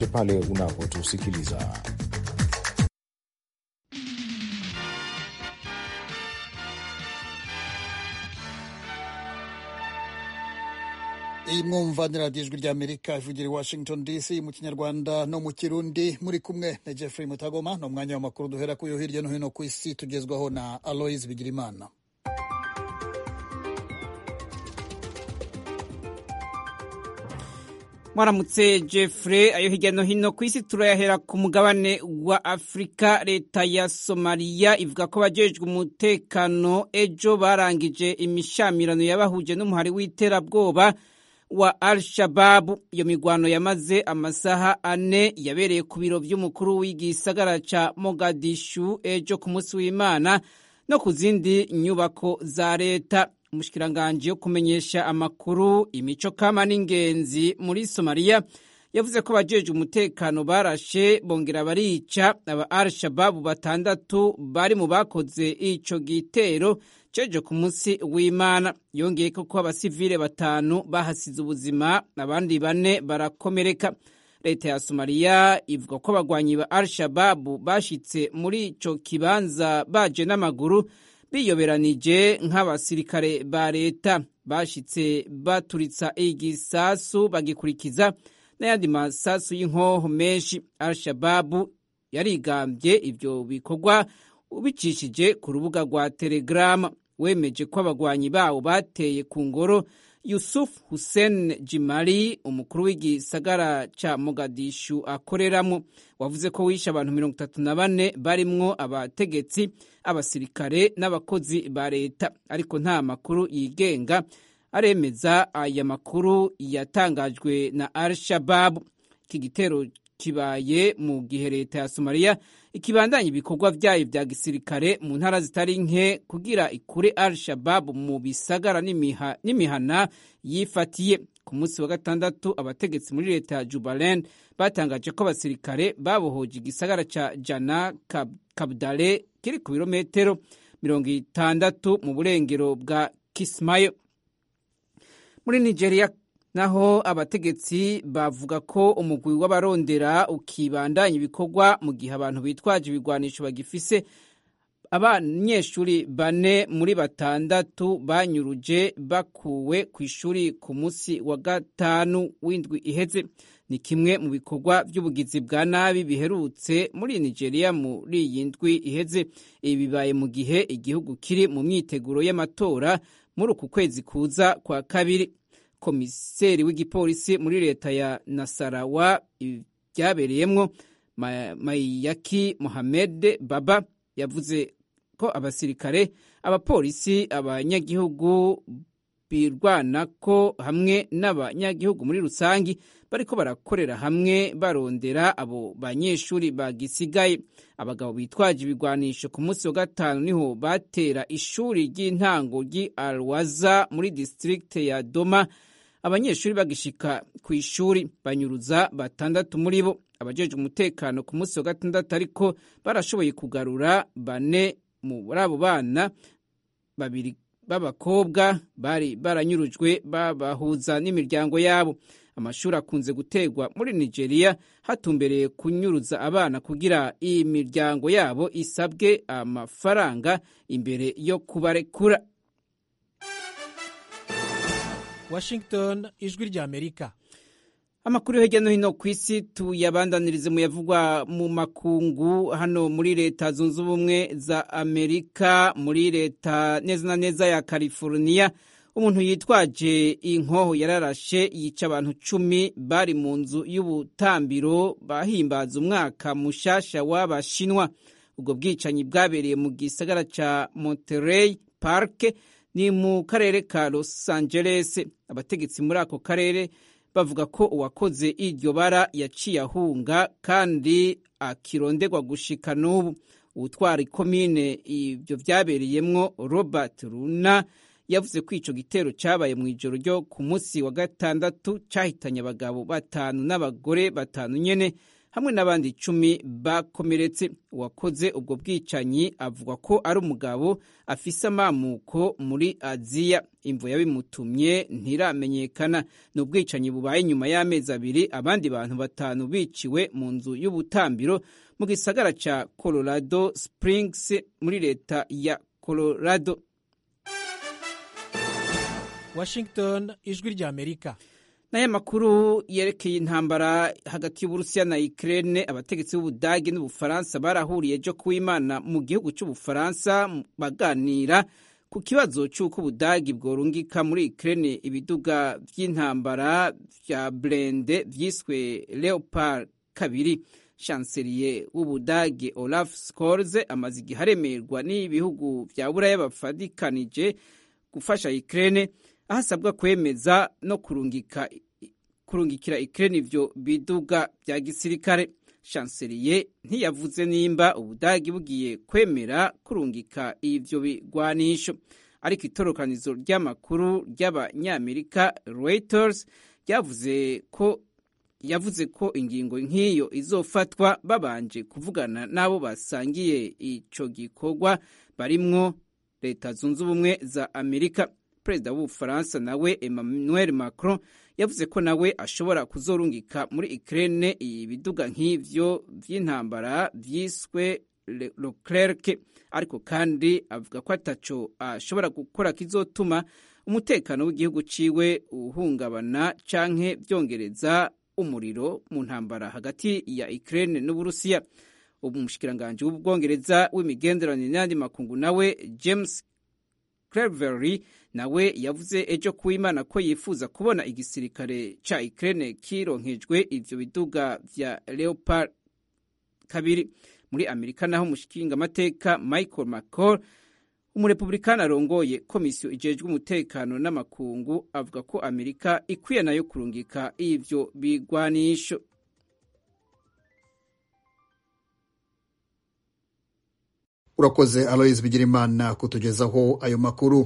pale unapotusikiliza. iyi mwumva ni radiyo ijwi ry'amerika ivugira i washington dc mu kinyarwanda no mu kirundi muri kumwe na jeffrey mutagoma ni umwanya w'amakuru duhera ku yo hirya no hino ku isi tugezwaho na aloise bigirimana mwaramutse jeffrey ayo hirya no hino ku isi turayahera ku mugabane wa afurika leta ya somaliya ivuga ko abajejwe umutekano ejo barangije imishamirano yabahuje n'umuhari w'iterabwoba wa al shababu iyo migwano yamaze amasaha ane yabereye ku biro by'umukuru w'igisagara ca mogadishu ejo ku munsi w'imana no ku zindi nyubako za leta umushikiranganji yo kumenyesha amakuru imico kama n'ingenzi muri somaliya yavuze ko abajejwe umutekano barashe bongera barica aba al shababu batandatu bari mu bakoze ico gitero cejo ku munsi w'imana yongeye ko abasivile batanu bahasize ubuzima abandi bane barakomereka leta ya somaliya ivuga ko abagwanyi ba al shababu bashitse muri ico kibanza baje n'amaguru biyoberanije nk'abasirikare ba leta bashitse baturitsa igisasu bagikurikiza n'ayandi masasu y'inkoho menshi al shababu yarigambye ivyo bikorwa ubicishije ku rubuga rwa telegrama wemeje ko abagwanyi bawo bateye ku ngoro yusuf hussein jimali umukuru w'igisagara ca mogadishu akoreramo wavuze ko wishe abantu mirongo itatu na bane barimwo abategetsi abasirikare n'abakozi ba leta ariko nta makuru yigenga aremeza aya makuru yatangajwe na al shababu iki gitero kibaye mu gihe leta ya somaliya ikibandanya ibikorwa vyayo vya gisirikare mu ntara zitari nke kugira ikure al shababu mu bisagara n'imihana yifatiye ku munsi wa gatandatu abategetsi muri leta ya jubaland batangaje ko abasirikare babohoje igisagara ca jana kabdale kiri ku birometero mirongo itandatu mu burengero bwa kismayo muri nigeria naho abategetsi bavuga ko umugwi w'abarondera ukibandanya ibikorwa mu gihe abantu bitwaje ibigwanisho bagifise abanyeshuri bane muri batandatu banyuruje bakuwe ku ishuri ku munsi wa gatanu w'indwi iheze ni kimwe mu bikorwa by'ubugizi bwa nabi biherutse muri nigeria muri iyi ndwi iheze ibi bibaye mu gihe igihugu kiri mu myiteguro y'amatora muri uku kwezi kuza kwa kabiri komiseri w'igipolisi muri leta ya nasarawa byabereyemwo mayaki mohamed baba yavuze ko abasirikare abapolisi abanyagihugu birwanako hamwe n'abanyagihugu muri rusangi bariko barakorera hamwe barondera abo banyeshuri bagisigaye abagabo bitwaje ibigwanisho ku munsi wa gatanu niho batera ishuri ry'intango ry'i alwaza muri distrikte ya doma abanyeshuri bagishika ku ishuri banyuruza batandatu muri bo abajejwe umutekano ku munsi wa gatandatu ariko barashoboye kugarura bane muri abo bana babiri b'abakobwa bari baranyurujwe babahuza n'imiryango yabo amashuri akunze gutegwa muri nigeria hatumbereye kunyuruza abana kugira iyi miryango yabo isabwe amafaranga imbere yo kubarekura washington ijwi ry'amerika amakuru yo hirya no hino ku isi tuyabandanirize mu yavugwa mu makungu hano muri leta zunze ubumwe za amerika muri leta neza na neza ya california umuntu yitwaje inkoho yararashe yica abantu cumi bari mu nzu y'ubutambiro bahimbaza umwaka mushasha w'abashinwa ubwo bwicanyi bwabereye mu gisagara ca monterey park ni mu karere ka los angeles abategetsi muri ako karere bavuga ko uwakoze iryo bara yaciye ahunga kandi akirondegwa gushika n'ubu uwutwara ikomine ibyo byabereyemwo robert runa yavuze ko ico gitero cabaye mu ijoro ryo ku munsi wa gatandatu cahitanye abagabo batanu n'abagore batanu nyene hamwe n'abandi icumi bakomeretse uwakoze ubwo bwicanyi avuga ko ari umugabo afise amamuko muri aziya imvo yabimutumye ntiramenyekana ni ubwicanyi bubaye nyuma y'amezi abiri abandi bantu batanu biciwe mu nzu y'ubutambiro mu gisagara ca colorado springs muri leta ya colorado washington ijwi ry'amerika n'aya makuru yerekeye intambara hagati y'uburusiya na ukraine abategetsi b'ubudagi n'ubufaransa barahuriye ejo kuw'imana mu gihugu cy'ubufaransa baganira ku kibazo cy'uko ubudagi bworungika muri ukraine ibiduga by'intambara bya blende byiswe leopard kabiri chancelier w'ubudagi olaf scholz amaze igihe aremerwa n'ibihugu bya buraya bafadikanije gufasha ukraine aho asabwa kwemeza no kurungika kurungikira Ukraine ivyo biduga bya gisirikare chancelier ntiyavuze nimba ubudagi bugiye kwemera kurungika ivyo bigwanisho ariko itorokanizo ry'amakuru ry'abanyamerika Reuters ryavuze ko yavuze ko ingingo nk'iyo izofatwa babanje kuvugana n'abo basangiye ico gikorwa barimwo leta zunze ubumwe za amerika perezida w'ubufaransa nawe emmanuel macron yavuze ko nawe ashobora kuzorungika muri ukraine ibiduga nk'ivyo vy'intambara vyiswe leclerc ariko kandi avuga ko ataco ashobora gukora kizotuma umutekano w'igihugu ciwe uhungabana canke vyongereza umuriro mu ntambara hagati ya ukraine n'uburusiya umushikiranganji w'ubwongereza w'imigenderanire n'andi makungu nawe james Cleverly nawe yavuze ejo kuw'Imana ko yifuza kubona igisirikare ca Ukraine kironkejwe ivyo biduga vya Leopard kabiri muri Amerika naho mushikinga amateka Michael McCall umurepublikani arongoye komisiyo ijejwe umutekano n'amakungu avuga ko Amerika ikwiye nayo kurungika ivyo bigwanisho urakoze aloyizi bigirimana kutugezaho ayo makuru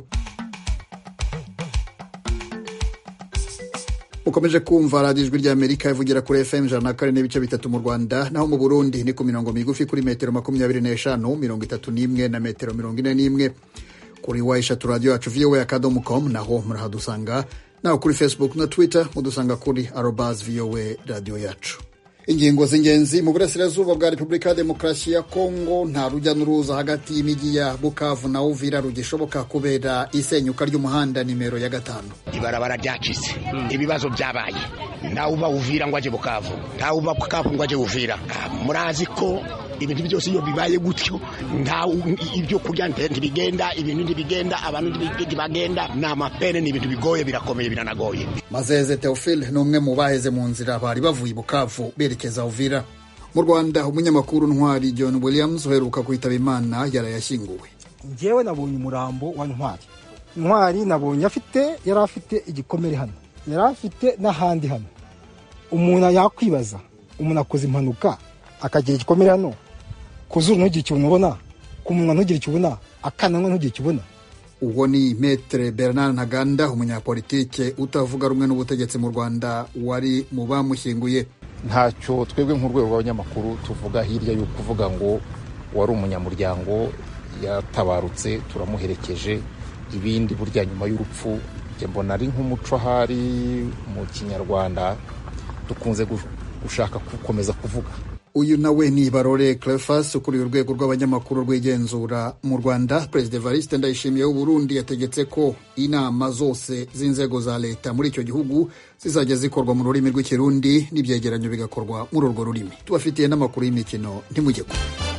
ukomeje kumva radiyo ijwi ry'amerika ivugira kuri fm ijana na kane n'ibice bitatu mu rwanda naho mu burundi ni ku mirongo migufi kuri metero makumyabiri n'eshanu mirongo itatu n'imwe na metero mirongo ine n'imwe kuri wa eshatu radiyo yacu voa akadomo com naho murahadusanga naho kuri facebook na twitter mudusanga kuri arobas voa radiyo yacu ingingo z'ingenzi mu burasirazuba bwa repubulika ya demokarasi ya kongo nta rujya n'uruza hagati y'imijyi ya bukavu na uvira rugishoboka kubera isenyuka ry'umuhanda nimero ya gatanu ibarabara ryacitse ibibazo byabaye ntawe uba uvira ngo ajye bukavu ntawe uba bukavu ngo ajye uvira murazi ko ibintu byose iyo bibaye gutyo nta ibyo kurya ntibigenda ibintu ntibigenda abantu ntibagenda ni amapene ni ibintu bigoye birakomeye biranagoye mazeze teofile ni umwe mu baheze mu nzira bari bavuye bukavu berekeza uvira mu rwanda umunyamakuru ntwari john williams uheruka kwitaba imana yarayashyinguwe ngewe nabonye umurambo wa ntwari ntwari nabonye afite yari afite igikomere hano yari afite n'ahandi hano umuntu yakwibaza umuntu akoze impanuka akagira igikomere hano ku zuru ntugire ikintu ubona ku munwa ntugire icyo ubona akananwa ntugire icyo ubona uwo ni metere bernard ntaganda umunyapolitike utavuga rumwe n'ubutegetsi mu rwanda wari mu bamushyinguye ntacyo twebwe nk'urwego rw'abanyamakuru tuvuga hirya yo kuvuga ngo wari umunyamuryango yatabarutse turamuherekeje ibindi burya nyuma y'urupfu mbona ari nk'umuco ahari mu kinyarwanda dukunze gushaka gukomeza kuvuga uyu nawe ni barore clefas ukuriye urwego rw'abanyamakuru rw'igenzura mu rwanda perezida evariste ndayishimiye w'uburundi yategetse ko inama zose z'inzego za leta muri icyo gihugu zizajya zikorwa mu rurimi rw'ikirundi n'ibyegeranyo bigakorwa muri urwo rurimi tubafitiye n'amakuru y'imikino ntimujye kure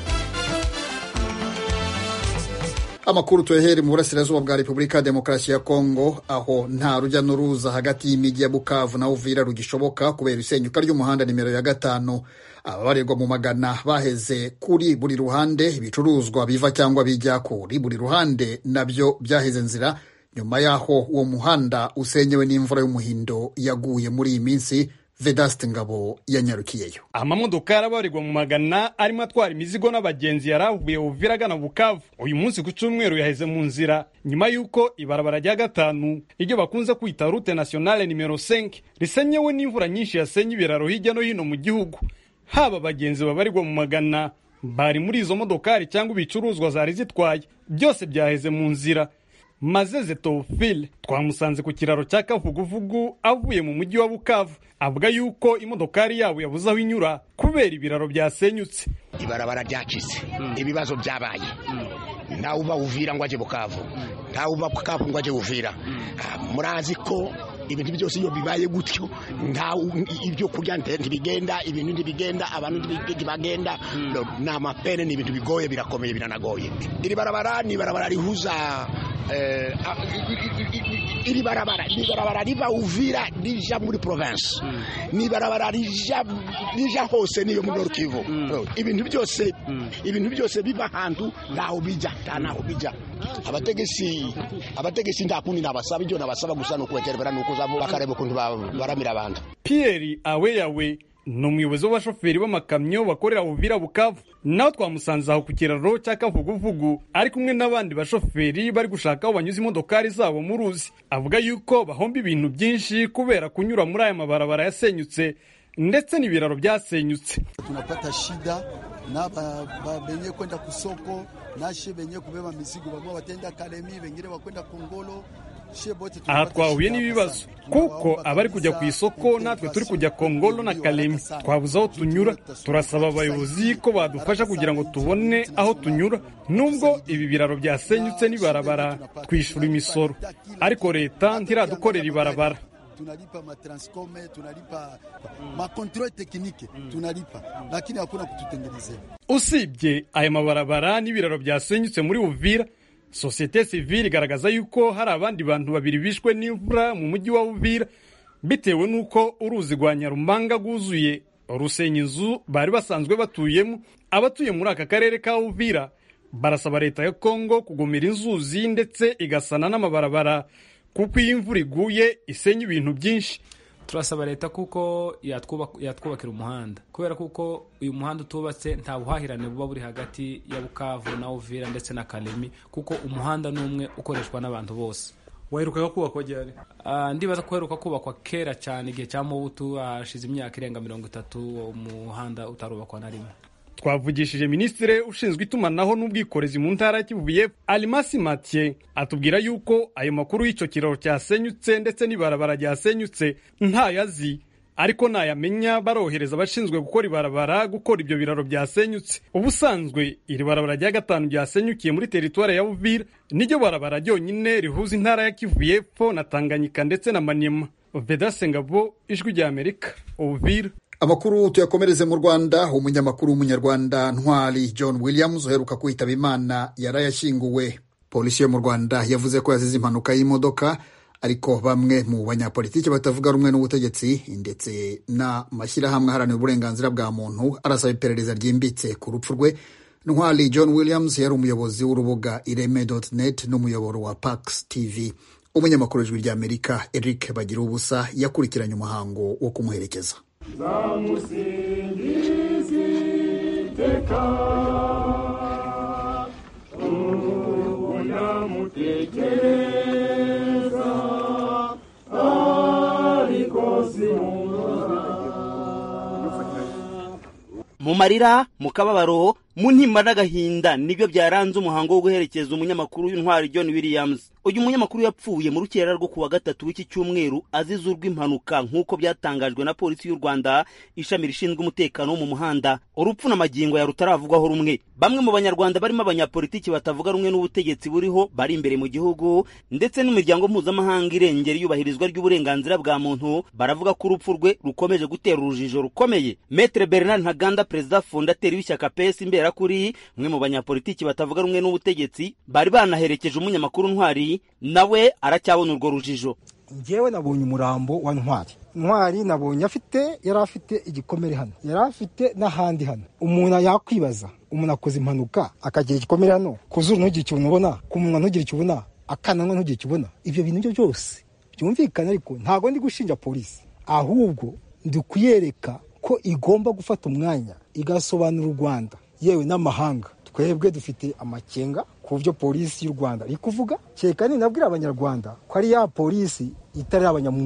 amakuru tuyahere mu burasirazuba bwa repubulika ya demokarasi ya kongo aho nta rujya n'uruza hagati y'imijyi ya bukavu na uvira rugishoboka kubera isenyuka ry'umuhanda nimero ya gatanu ababarirwa mu magana baheze kuri buri ruhande ibicuruzwa biva cyangwa bijya kuri buri ruhande nabyo byaheze nzira nyuma y'aho uwo muhanda usenyewe n'imvura y'umuhindo yaguye muri iyi minsi vedaste ngabo yanyarukiyeyo amamodoka yarabarirwa mu magana arimo atwara imizigo n'abagenzi yaravuye uvira agana bukavu uyu munsi ku cyumweru yaheze mu nzira nyuma y'uko ibarabara rya gatanu iryo bakunze kwita rute nationale nimero 5 risenyewe n'imvura nyinshi yasenye ibiraro hirya no hino mu gihugu haba abagenzi babarirwa mu magana bari muri izo modokari cyangwa ibicuruzwa zari zitwaye byose byaheze mu nzira mazeze tofile twamusanze ku kiraro cya kavuguvugu avuye mu mujyi wa bukavu avuga yuko imodokari yabo yabuze aho inyura kubera ibiraro byasenyutse ibarabara ryacitse ibibazo byabaye ntawe uba uvira ngo ajye bukavu ntawe uba bukavu ngo ajye uvira murazi ko ibintu byose iyo bibaye gutyo nta ibyo kurya ntibigenda ibintu ntibigenda abantu ntibagenda ni amapene ni ibintu bigoye birakomeye biranagoye iri barabara ni ibarabara rihuza iri barabara ni barabara riva uvira rija muri province ni barabara rija rija hose niyo muri Nord Kivu ibintu byose ibintu byose biva ahantu ntaho bija nta naho bija abategesi abategesi nta kundi nabasaba ibyo nabasaba gusa ni ukubaterebera ni ukuzabo bakareba ukuntu baramira abantu Pierre Aweyawe ni umuyobozi w'abashoferi b'amakamyo bakorera Uvira Bukavu nawe twamusanze aho ku kiraro cya Kavuguvugu ari kumwe n'abandi bashoferi bari gushaka aho banyuze imodokari zabo mu ruzi avuga yuko bahomba ibintu byinshi kubera kunyura muri aya mabarabara yasenyutse ndetse n'ibiraro byasenyutse tunapata shida na benye kwenda kusoko nashe benye kubeba mizigo bamwe batenda Kalemi bengine bakwenda Kongolo aha twahuye n'ibibazo kuko abari kujya ku isoko natwe turi kujya kongolo na kalemi twabuze aho tunyura turasaba abayobozi ko badufasha kugira ngo tubone aho tunyura nubwo ibi biraro byasenyutse n'ibarabara twishyura imisoro ariko leta ntiradukorera ibarabara tunalipa matranscome tunalipa makontrole tekinike tunalipa lakini hakuna kututengenezea usibye aya mabarabara n'ibiraro byasenyutse muri uvira sosiyete sivile igaragaza yuko hari abandi bantu babiri bishwe n'imvura mu mujyi wa Uvira bitewe n'uko uruzi rwa Nyarumanga rwuzuye rusenya inzu bari basanzwe batuyemo abatuye muri aka karere ka Uvira barasaba leta ya Kongo kugomera inzuzi ndetse igasana n'amabarabara kuko iyo imvura iguye isenya ibintu byinshi turasaba leta kuko yatwubakira umuhanda kubera kuko uyu muhanda utubatse nta buhahirane buba buri hagati ya bukavu na uvira ndetse na karemi kuko umuhanda ni umwe ukoreshwa n'abantu bose waherukaga kubakwa ryari ndibaza ko uheruka kubakwa kera cyane igihe cya mubutu hashize imyaka irenga mirongo itatu umuhanda utarubakwa na rimwe twavugishije minisitiri ushinzwe itumanaho n'ubwikorezi mu ntara ya Kivu y'Epfo Alimasi Mathieu atubwira yuko ayo makuru y'icyo kiraro cyasenyutse ndetse n'ibarabara ryasenyutse ntayazi ariko nayamenya barohereza abashinzwe gukora ibarabara gukora ibyo biraro byasenyutse ubusanzwe iri barabara rya gatanu ryasenyukiye muri teritwari ya Uvira niryo barabara ryonyine rihuza intara ya Kivu y'Epfo na Tanganyika ndetse na Maniema Vedase Ngabo ijwi rya Amerika Uvira amakuru tuyakomereze mu rwanda umunyamakuru w'umunyarwanda ntwari john williams uheruka kwitaba imana yarayashyinguwe polisi yo mu rwanda yavuze ko yazize impanuka y'imodoka ariko bamwe mu banyapolitiki batavuga rumwe n'ubutegetsi ndetse n'amashyirahamwe aharanira uburenganzira bwa muntu arasaba iperereza ryimbitse ku rupfu rwe ntwari john williams yari umuyobozi w'urubuga ireme net n'umuyoboro wa pax tv umunyamakuru w'ijwi ry'amerika eric bagira ubusa yakurikiranye umuhango wo kumuherekeza zamusingizi teka unamutekereza ariko mu marira mu kababaro mu ntimba n'agahinda nibyo byaranze umuhango wo guherekeza umunyamakuru w'intwari John Williams uyu munyamakuru yapfuye mu rukera rwo kuwa gatatu w'iki cyumweru azize urw'impanuka nk'uko byatangajwe na polisi y'u Rwanda ishami rishinzwe umutekano wo mu muhanda urupfu n'amagingo ya rutaravugwaho rumwe bamwe mu banyarwanda barimo abanyapolitiki batavuga rumwe n'ubutegetsi buriho bari imbere mu gihugu ndetse n'imiryango mpuzamahanga irengera iyubahirizwa ry'uburenganzira bwa muntu baravuga ko urupfu rwe rukomeje gutera urujijo rukomeye Maître Bernard Ntaganda perezida fondateri w'ishyaka PS imbera kuri umwe mu banyapolitiki batavuga rumwe n'ubutegetsi bari banaherekeje umunyamakuru ntwari nawe aracyabona urwo rujijo ngewe nabonye umurambo wa ntwari ntwari nabonye afite yari afite igikomere hano yari afite n'ahandi hano umuntu yakwibaza umuntu akoze impanuka akagira igikomere hano ku zuru ntugire icyo ubona ku munwa ntugire icyo ubona akananwa ntugire icyo ubona ibyo bintu byo byose byumvikana ariko ntabwo ndi gushinja polisi ahubwo ndi kuyereka ko igomba gufata umwanya igasobanura u rwanda yewe n'amahanga twebwe dufite amakenga ku byo polisi y'u rwanda iri kuvuga kereka ninabwira abanyarwanda ko ari ya polisi itari abanyamwuga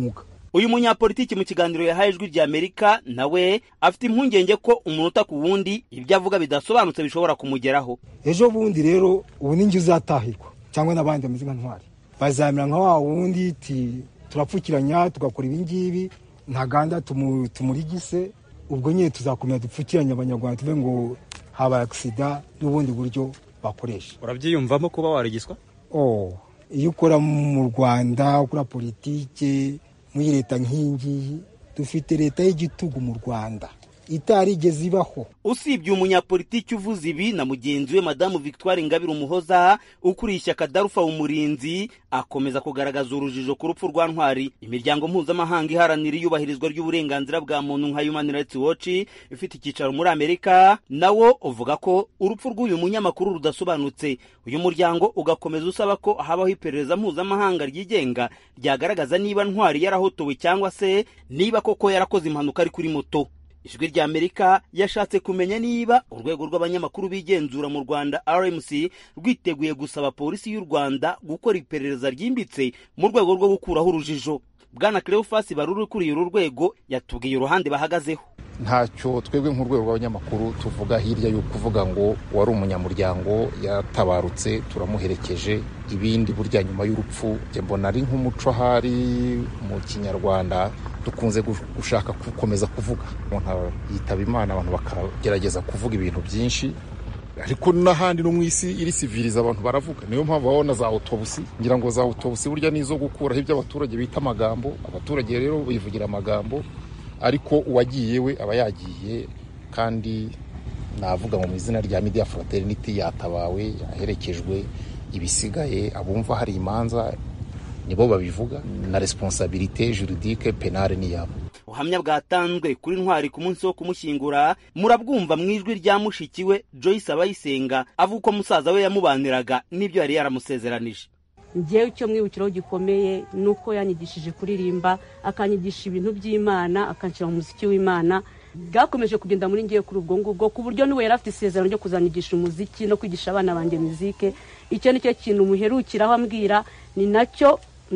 uyu munyapolitiki mu kiganiro yahaye ijwi rya amerika nawe afite impungenge ko umunota ku wundi ibyo avuga bidasobanutse bishobora kumugeraho ejo bundi rero ubu ninjye uzatahirwa cyangwa n'abandi bameze nka ntwari bazamera nka wa wundi ti turapfukiranya tugakora ibingibi ntaganda tumurigise ubwo nyine tuzakomeza dupfukiranye abanyarwanda tuve ngo habaye agisida n'ubundi buryo bakoresha urabyiyumvamo kuba warigiswa oh iyo ukora mu rwanda ukora politike muri leta nk'iyingiyi dufite leta y'igitugu mu rwanda itarigeze ibaho usibye umunyapolitiki uvuze ibi na mugenzi we madamu victoire ingabire umuhoza ukuriye ishyaka darufa umurinzi akomeza kugaragaza urujijo ku rupfu rwa ntwari imiryango mpuzamahanga iharanira iyubahirizwa ry'uburenganzira bwa muntu nka human rights watch ifite icyicaro muri amerika nawo uvuga ko urupfu rw'uyu munyamakuru rudasobanutse uyu muryango ugakomeza usaba ko habaho iperereza mpuzamahanga ryigenga ryagaragaza niba ntwari yarahotowe cyangwa se niba koko yarakoze impanuka ari kuri moto ijwi rya amerika yashatse kumenya niba urwego rw'abanyamakuru bigenzura mu rwanda rmc rwiteguye gusaba polisi y'u rwanda gukora iperereza ryimbitse mu rwego rwo gukuraho urujijo bwana cleophas baruri ukuriye uru rwego yatubwiye uruhande bahagazeho ntacyo twebwe nk'urwego rw'abanyamakuru tuvuga hirya yo kuvuga ngo wari umunyamuryango yatabarutse turamuherekeje ibindi burya nyuma y'urupfu mbona ari nk'umuco ahari mu kinyarwanda dukunze gushaka gukomeza kuvuga umuntu yitaba imana abantu bakagerageza kuvuga ibintu byinshi ariko n'ahandi no mu isi iri siviriza abantu baravuga niyo mpamvu babona za otobusi ngira ngo za otobusi burya nizo gukuraho ibyo abaturage bita amagambo abaturage rero bivugira amagambo ariko uwagiye we aba yagiye kandi navuga mu izina rya media fraternity yatabawe yaherekejwe ibisigaye abumva hari imanza nibo babivuga na responsabilité juridique penale ni yabo ubuhamya bwatanzwe kuri ntwari ku munsi wo kumushyingura murabwumva mu ijwi rya mushiki we joyce abayisenga avuga ko musaza we yamubaniraga n'ibyo yari yaramusezeranije ngewe icyo mwibukiraho gikomeye ni uko yanyigishije kuririmba akanyigisha ibintu by'imana akanshyira mu muziki w'imana bwakomeje kugenda muri ngewe kuri ubwo ngubwo ku buryo n'ubu yari afite isezerano ryo kuzanyigisha umuziki no kwigisha abana banjye muzike icyo ni cyo kintu muherukiraho ambwira ni nacyo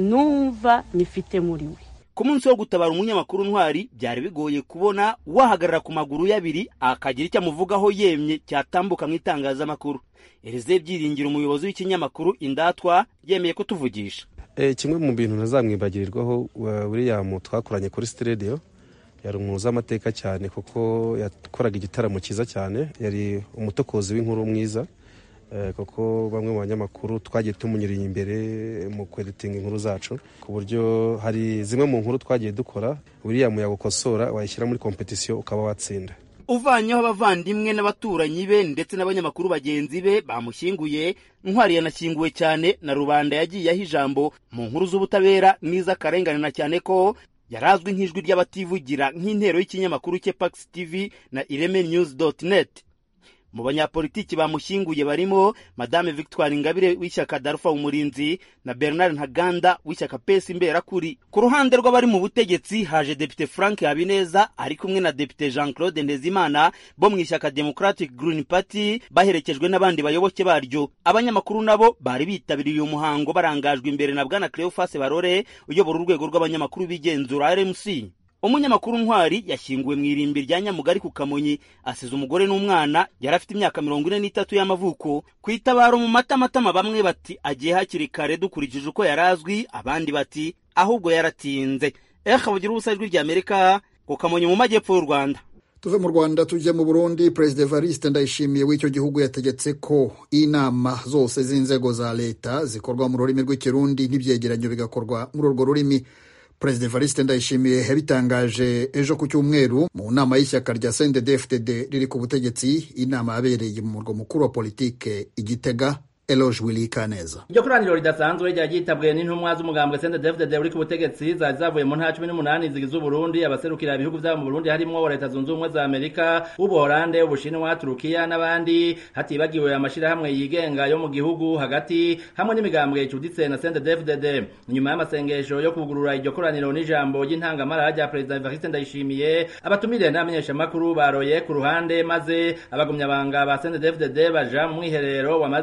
numva nyifite muri we ku munsi wo gutabara umunyamakuru ntwari byari bigoye kubona wahagarara ku maguru ye abiri akagira icyo amuvugaho yemye cyatambuka mu itangazamakuru erize byiringiro umuyobozi w'ikinyamakuru indatwa yemeye kutuvugisha kimwe mu bintu ntazamwibagirirwaho william twakoranye kuri sitidiyo yari umuzi w'amateka cyane kuko yakoraga igitaramo cyiza cyane yari umutokozi w'inkuru mwiza kuko bamwe mu banyamakuru twagiye tumunyuriye imbere mu kweditinga inkuru zacu ku buryo hari zimwe mu nkuru twagiye dukora william yagukosora wayishyira muri kompetisiyo ukaba watsinda uvanyeho abavandimwe n'abaturanyi be ndetse n'abanyamakuru bagenzi be bamushyinguye ntwari yanashyinguwe cyane na rubanda yagiyeho ijambo mu nkuru z'ubutabera n'iz'akarengane na cyane ko yari azwi nk'ijwi ry'abativugira nk'intero y'ikinyamakuru cye pax tv na ireme news net mu banyapolitiki bamushyinguye barimo madame victoire ingabire w'ishyaka darufa umurinzi na bernard ntaganda w'ishyaka pesi imberakuri ku ruhande rw'abari mu butegetsi haje depite frank habineza ari kumwe na depite jean claude ndezimana bo mu ishyaka democratic green party baherekejwe n'abandi bayoboke baryo abanyamakuru nabo bari bitabiriye uyu muhango barangajwe imbere na bwana cleophas barore uyobora urwego rw'abanyamakuru b'igenzura rmc umunyamakuru ntwari yashyinguwe mu irimbi rya nyamugari ku kamonyi asize umugore n'umwana yari afite imyaka mirongo ine n'itatu y'amavuko ku itabaro mu matamatama bamwe bati agiye hakiri kare dukurikije uko yari azwi abandi bati ahubwo yaratinze eha bugira ubusa ijwi ry'amerika ku kamonyi mu majyepfo y'u rwanda tuve mu rwanda tujye mu burundi perezida evariste ndayishimiye w'icyo gihugu yategetse ko inama zose z'inzego za leta zikorwa mu rurimi rw'ikirundi n'ibyegeranyo bigakorwa muri urwo rurimi perezida evariste ndayishimiye yabitangaje ejo ku cyumweru mu nama y'ishyaka rya cndd riri ku butegetsi inama yabereye mu murwa mukuru wa politike igitega Eloge Willy Kaneza. Iryo koraniro ridasanzwe ryari ryitabwe n'intumwa z'umugambwe CNDD-FDD uri ku butegetsi zari zavuye mu ntara cumi n'umunani zigize Uburundi abaserukira ibihugu vyabo mu Burundi harimwo wa leta zunze ubumwe za Amerika Ubuholande Ubushinwa Turukiya n'abandi hatibagiwe amashirahamwe yigenga yo mu gihugu hagati hamwe n'imigambwe icuditse na CNDD-FDD nyuma y'amasengesho yo kugurura iryo koraniro n'ijambo ry'intangamara rya Perezida Evariste Ndayishimiye abatumire n'abamenyeshamakuru baroye ku ruhande maze abagumyabanga ba CNDD-FDD baja mu mwiherero wamaze nk'isaha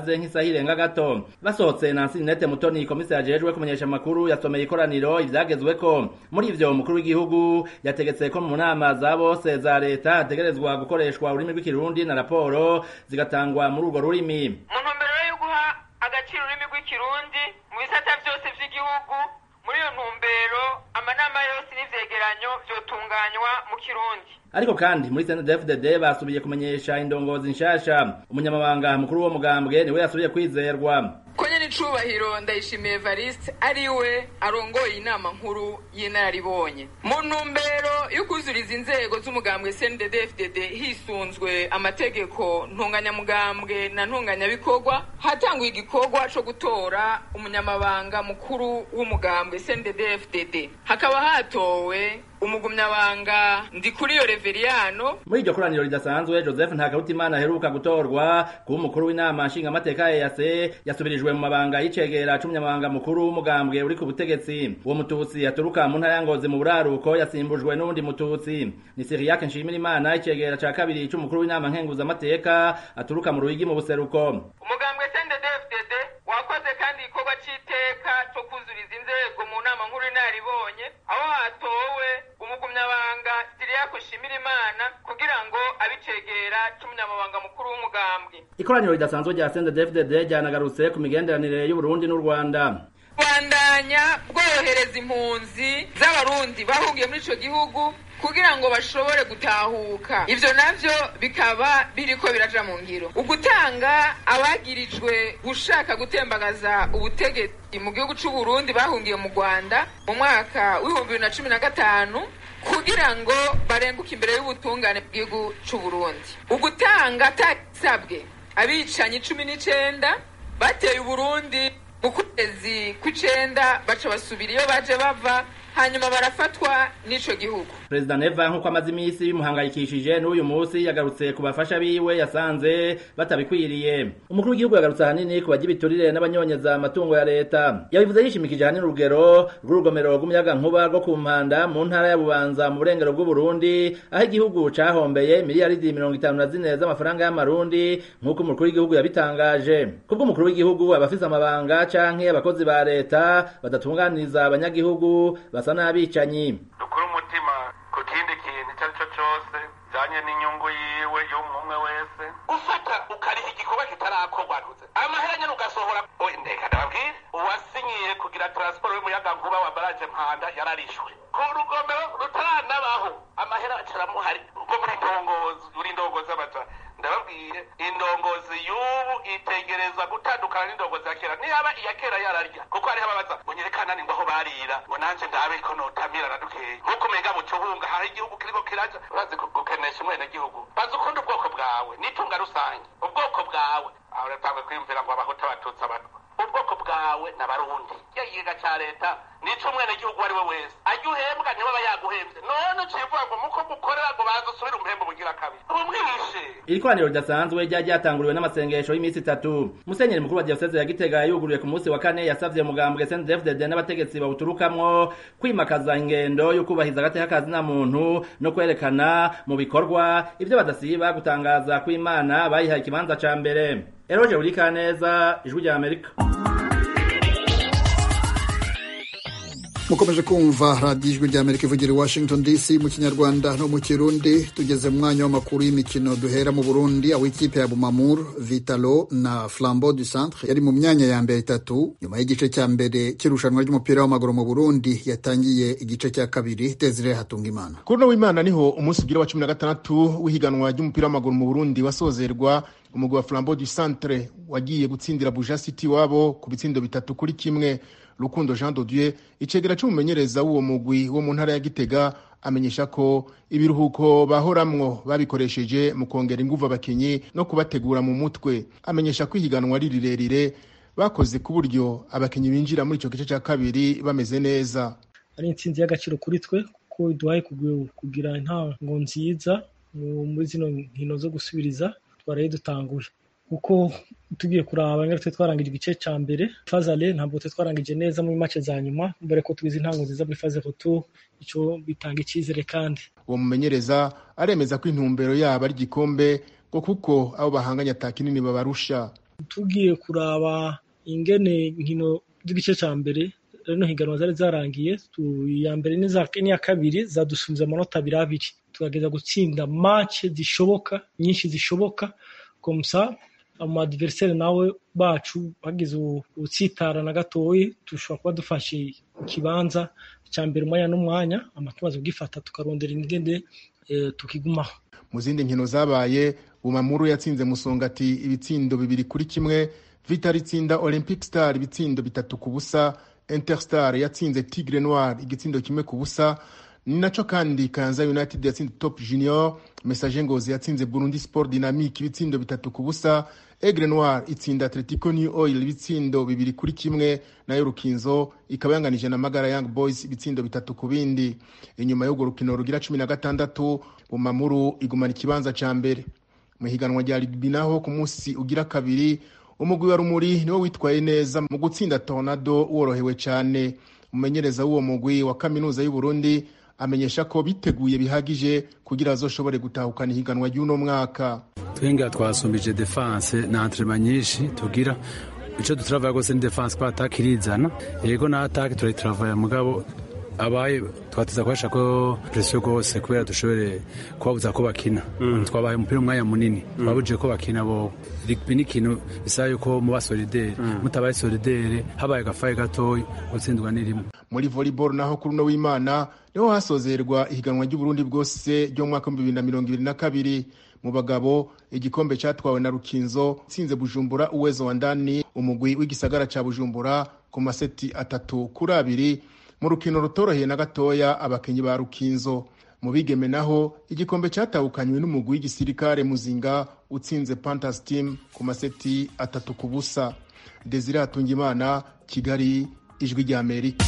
yirenga gato basohotse Nancy Ninette Mutoni komisari ajejwe kumenyesha amakuru yasomeye ikoraniro ivyagezweko muri ivyo umukuru w'igihugu yategetse ko mu nama za bose za leta hategerezwa gukoreshwa ururimi rw'ikirundi na raporo zigatangwa muri urwo rurimi mu ntumbero yo guha agaciro ururimi rw'ikirundi mu bisata vyose vy'igihugu muri iyo ntumbero amanama yose n'ivyegeranyo vyotunganywa mu kirundi ariko kandi muri CNDD-FDD basubiye kumenyesha indongozi nshasha umunyamabanga mukuru w'uwo mugambwe niwe yasubiye kwizerwa konye n'icubahiro ndayishimiye Evariste ari we arongoye inama nkuru y'inararibonye mu ntumbero yo kuzuriza inzego z'umugambwe CNDD-FDD hisunzwe amategeko ntunganyamugambwe na ntunganyabikorwa hatanguye igikorwa co gutora umunyamabanga mukuru w'umugambwe CNDD-FDD hakaba hatowe umugumyabanga ndikuriyo Reveriyano muri iryo koraniro ridasanzwe Joseph Ntakarutimana aheruka gutorwa kuba umukuru w'inama nshingamateka ya EAC yasubirijwe mu mabanga y'icegera c'umunyamabanga mukuru w'umugambwe uri ku butegetsi uwo mututsi aturuka mu ntara ya Ngozi mu buraruko yasimbujwe n'uwundi mututsi ni Cyriaque Nshimirimana icegera ca kabiri c'umukuru w'inama nkenguzamateka aturuka mu Ruyigi mu buseruko umugambwe CNDD-FDD wakoze kandi igikorwa c'iteka co kuzuriza inzego mu nama nkuru inaribonye aho hatowe umugumyabanga Cyriaque Nshimirimana kugira ngo abicegera c'umunyamabanga mukuru w'umugambwe ikoraniro ridasanzwe rya CNDD-FDD ryanagarutse ku migenderanire y'u Burundi n'u Rwanda bandanya bworohereza impunzi z'abarundi bahungiye muri ico gihugu kugira ngo bashobore gutahuka ivyo navyo bikaba biriko biraja mu ngiro ugutanga abagirijwe gushaka gutembagaza ubutegetsi mu gihugu c'u Burundi bahungiye mu Rwanda mu mwaka w'ibihumbi bibiri na cumi na gatanu kugira ngo barenguke imbere y'ubutungane bw'igihugu c'u Burundi ugutanga atasabwe abicanyi cumi n'icenda bateye uburundi mu kwezi kw'icenda baca basubira iyo baje bava hanyuma barafatwa n'ico gihugu Perezida Neva nk'uko amaze iminsi bimuhangayikishije n'uyu munsi yagarutse ku bafasha biwe yasanze batabikwiriye umukuru w'igihugu yagarutse ahanini ku bajya ibiturire n'abanyonyeza amatungo ya leta yabivuze yishimikije ahanini urugero rw'urugomero rw'umuyaga nkuba rwo ku mpanda mu ntara ya Bubanza mu burengero bw'u Burundi aho igihugu cahombeye miliyaridi mirongo itanu na zine z'amafaranga y'amarundi nk'uko umukuru w'igihugu yabitangaje kubwo umukuru w'igihugu abafise amabanga canke abakozi ba leta badatunganiriza abanyagihugu basa n'abicanyi dukure umutima ku kindi kintu icyo ari cyo cyose bijyanye n'inyungu yiwe y'umwe wese ufata ukariha igikorwa kitarakorwa ntuze amahera nyine ugasohora ndeka ndababwire uwasinyiye kugira taransiporo y'umuyaga nkuba wa baraje mpanda yararishwe ku rugomero rutaranabaho amahera acaramuhari ubwo muri ndongozi uri ndongozi abaja ndababwire indongozi y'ubu itegereza gutandukana n'indongozi ya kera niyaba iya kera yararya kuko hariho ababaza ngo nyerekana ni ngo aho barira ngo nanje ndabe ko notamira na dukeya nk'uko umenga mu kibunga hari igihugu kiriko kiraja urazi gukenesha umwenegihugu bazi ukunda ubwoko bwawe n'itunga rusange ubwoko bwawe aho uratangwe kwiyumvira ngo abahuta abatutsi abatwa ubwoko bwawe n'abarundi ya kigega ca leta nico umwenegihugu uwo ari we wese ajya uhembwa ntibaba yaguhembye none uciye uvuga ngo muko mukorera ngo baze usubire umuhembo bugira kabiri umwishe iri koraniro ridasanzwe ryari ryatanguriwe n'amasengesho y'iminsi itatu musenyeri mukuru wa diyoseze ya gitega yuguruye ku munsi wa kane yasavye umugambwe sndfdd n'abategetsi bawuturukamwo kwimakaza ingendo yo kubahiriza agateka kazina muntu no kwerekana mu bikorwa ivyo badasiba gutangaza kw'imana bayihaye ikibanza ca mbere eroje burikaneza ijwi rya amerika mukomeje kumva radiyo ijwi rya amerika ivugira i washington dc mu kinyarwanda no mu kirundi tugeze mu mwanya w'amakuru y'imikino duhera mu burundi aho ikipe ya bumamur vitalo na flambeau du centre yari mu myanya ya mbere itatu nyuma y'igice cya mbere cy'irushanwa ry'umupira w'amaguru mu burundi yatangiye igice cya kabiri desire hatungimana kuri uno w'imana niho umunsi ugira wa cumi na gatandatu w'ihiganwa ry'umupira w'amaguru mu burundi wasozerwa umugwi wa flambeau du centre wagiye gutsindira buja city wabo ku bitsindo bitatu kuri kimwe rukundo jean dodieu icegera c'umumenyereza w'uwo mugwi wo mu ntara ya gitega amenyesha ko ibiruhuko bahoramwo babikoresheje mu kongera inguvu abakinyi no kubategura mu mutwe amenyesha ko ihiganwa ari rirerire bakoze ku buryo abakinyi binjira muri ico gice ca kabiri bameze neza ari intsinzi y'agaciro kuri twe kuko iduhaye kugira intango nziza muri zino nkino zo gusubiriza twaraye dutanguye kuko tugiye kuraba ngari twe twarangije igice ca mbere fazale ntabwo twe twarangije neza muri make za nyuma mbere ko twize intango nziza muri faze retour ico bitanga icizere kandi uwo mumenyereza aremeza ko intumbero yabo ari igikombe ngo kuko abo bahanganye ata kinini babarusha tugiye kuraba ingene inkino z'igice cya mbere rino higanwa zari zarangiye iya mbere n'iya kabiri zadusunze amanota abiri abiri tugerageza gutsinda mace zishoboka nyinshi zishoboka komusa amadiveriseri nawe bacu bagize utsitara na gatoyi dushobora kuba dufashe ikibanza cya mbere umwanya n'umwanya amatumaze kugifata tukarondera ingende tukigumaho mu zindi nkino zabaye bumamuru yatsinze musongati ibitsindo bibiri kuri kimwe vitari itsinda olympic star ibitsindo bitatu ku busa interstar yatsinze tigre noir igitsindo kimwe ku busa ni nacyo kandi kanza united yatsinze top junior message ngozi yatsinze burundi sport dynamique ibitsindo bitatu ku busa egre noir itsinda atletico new oil ibitsindo bibiri kuri kimwe nayo rukinzo ikaba yanganije na magara young boys ibitsindo bitatu ku bindi inyuma y'urwo rukino rugira cumi na gatandatu bumamuru igumana ikibanza ca mbere mu higanwa rya rugby naho ku munsi ugira kabiri umugwi wa rumuri niwo witwaye neza mu gutsinda tornado worohewe cyane umumenyereza w'uwo mugwi wa kaminuza y'u Burundi amenyesha ko biteguye bihagije kugira azoshobore gutahukana ihiganwa ry'uno mwaka twenga twasumbije defense na entraînement nyinshi tugira ico dutravaya gose ni defense ko attaque irizana yego na attaque turayitravaya mugabo abaye twateza kubasha ko presiyo rwose kubera dushobore kubabuza ko bakina twabaye umupira umwanya munini twabujije ko bakina bo rugby ni ikintu bisaba yuko muba solidere mutabaye solidere habaye agafaye gatoya gutsindwa ni rimwe muri volleyball naho kuri uno w'imana niho hasozerwa ihiganwa ry'uburundi bwose ryo mu mwaka w'ibihumbi bibiri na mirongo ibiri na kabiri mu bagabo igikombe cyatwawe na rukinzo tsinze bujumbura uwezo wa ndani umugwi w'igisagara cya bujumbura ku maseti atatu kuri abiri mu rukino rutoroheye na gatoya abakinnyi ba rukinzo mu bigeme naho igikombe cyatahukanywe n'umugwi w'igisirikare muzinga utsinze pantas team ku maseti atatu ku busa desire hatungimana kigali ijwi ry'amerika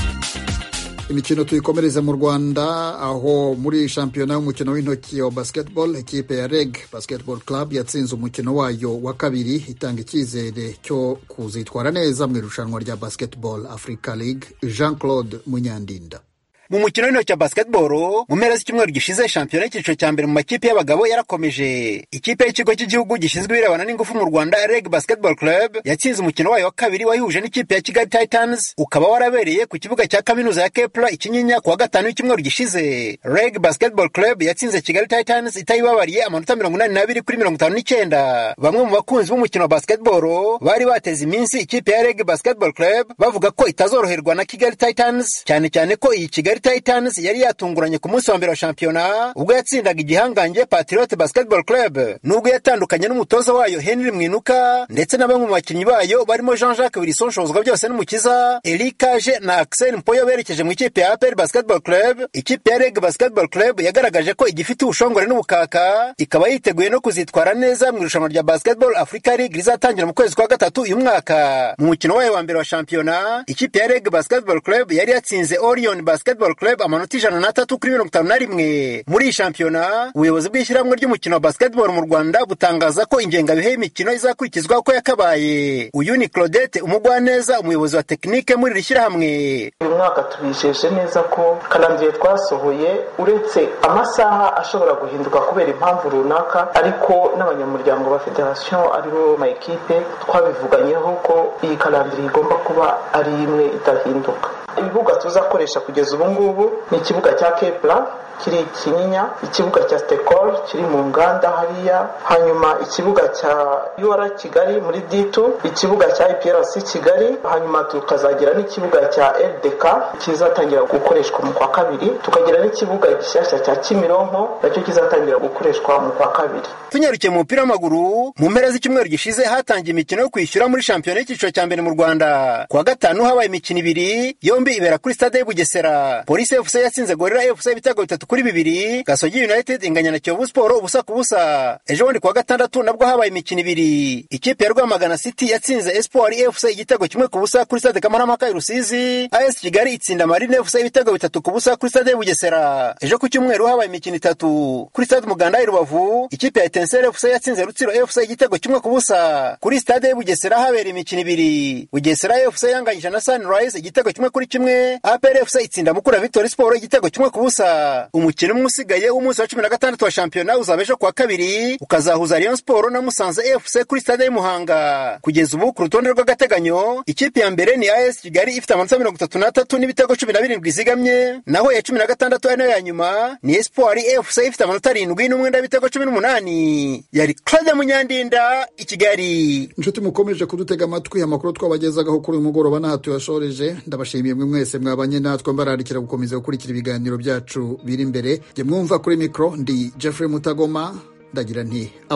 imikino tuyikomereza mu rwanda aho muri shampiyona y'umukino w'intoki wa basketball ikipe ya reg basketball club yatsinze umukino wayo wa kabiri itanga icyizere cyo kuzitwara neza mu irushanwa rya basketball africa league jean claude munyandinda mu mukino w'intoki wa basketball mu mpera z'icyumweru gishize shampiyona y'icyiciro cya mbere mu makipe y'abagabo yarakomeje ikipe y'ikigo cy'igihugu gishinzwe ibirebana n'ingufu mu rwanda reg basketball club yatsinze umukino wayo wa kabiri wayihuje n'ikipe ya kigali titans ukaba warabereye ku kibuga cya kaminuza ya kepla ikinyinya ku wa gatanu w'icyumweru gishize reg basketball club yatsinze kigali titans itayibabariye amanota mirongo inani n'abiri kuri mirongo itanu n'icyenda bamwe mu bakunzi b'umukino wa basketball bari bateze iminsi ikipe ya reg basketball club bavuga ko itazoroherwa na kigali titans cyane cyane ko iyi kigali Titans yari yatunguranye ku munsi wa mbere wa shampiyona ubwo yatsindaga igihangange Patriot Basketball Club nubwo yatandukanye n'umutoza wayo Henry Mwinuka ndetse na bamwe mu bakinnyi bayo barimo Jean-Jacques Wilson Shozwa byose n'umukiza Eric Kaje na Axel Mpoyo berekeje mu ikipe ya APR Basketball Club ikipe ya Reg Basketball Club yagaragaje ko igifite ubushongore n'ubukaka ikaba yiteguye no kuzitwara neza mu irushanwa rya Basketball Africa League rizatangira mu kwezi kwa gatatu uyu mwaka mu mukino wayo wa mbere wa shampiyona ikipe ya Reg Basketball Club yari yatsinze Orion Basketball Club amanota ijana n'atatu kuri mirongo itanu na rimwe muri iyi shampiyona ubuyobozi bw'ishyirahamwe ry'umukino wa basketball mu rwanda butangaza ko ingengabihe y'imikino izakurikizwa uko yakabaye uyu ni claudette umugwaneza umuyobozi wa tekinike muri iri shyirahamwe uyu mwaka tubijeje neza ko karangiye twasohoye uretse amasaha ashobora guhinduka kubera impamvu runaka ariko n'abanyamuryango ba federasiyo aribo mayikipe twabivuganyeho ko iyi karandiri igomba kuba ari imwe idahinduka ibibuga tuzakoresha kugeza ubu ngubu ni ikibuga cya kepla kiri kinyinya ikibuga cya stekol kiri mu nganda hariya hanyuma ikibuga cya ur kigali muri ditu ikibuga cya iprc kigali hanyuma tukazagira n'ikibuga cya ldk kizatangira gukoreshwa mu kwa kabiri tukagira n'ikibuga gishyashya cya kimironko nacyo kizatangira gukoreshwa mu kwa kabiri tunyarukiye mu mupira w'amaguru mu mpera z'icyumweru gishize hatangiye imikino yo kwishyura muri shampiyona y'icyiciro cya mbere mu rwanda ku wa gatanu habaye imikino ibiri yombi ibera kuri stade y'ubugesera polisi fc yatsinze gorira fc ibitego bitatu kuri bibiri gasogi united inganya na kiyovu siporo ubusa ku busa ejo bundi ku wa gatandatu nabwo habaye imikino ibiri ikipe ya rwamagana city yatsinze espoir fc igitego kimwe ku busa kuri stade kamarampaka i rusizi as kigali itsinda marine fc ibitego bitatu ku busa kuri stade y'ubugesera ejo ku cyumweru habaye imikino itatu kuri stade umuganda i rubavu ikipe ya etenseri fc yatsinze rutsiro fc igitego kimwe ku busa kuri stade y'ubugesera habereye imikino ibiri bugesera fc yanganyije na sunrise igitego kimwe kuri kimwe apr fc itsinda mukura victory sport igitego kimwe ku busa umukino umwe usigaye w'umunsi wa cumi na gatandatu wa shampiyona uzaba ejo kuwa kabiri ukazahuza rayon sport na musanze fc kuri stade y'umuhanga kugeza ubu ku rutonde rw'agateganyo ikipe ya mbere ni as kigali ifite amanota mirongo itatu n'atatu n'ibitego cumi na birindwi izigamye naho iya cumi na gatandatu ari nayo ya nyuma ni espoir fc ifite amanota arindwi n'umwenda w'ibitego cumi n'umunani yari claude munyandinda i kigali inshuti mukomeje kudutega amatwi amakuru twabagezagaho kuri uyu mugoroba n'aha tuyashoreje ndabashimiye mwe mwese mwabanye natwe mbararikira gukomeza gukurikira ibiganiro byacu biri imbere jye mwumva kuri mikoro ndi jeffrey mutagoma ndagira nti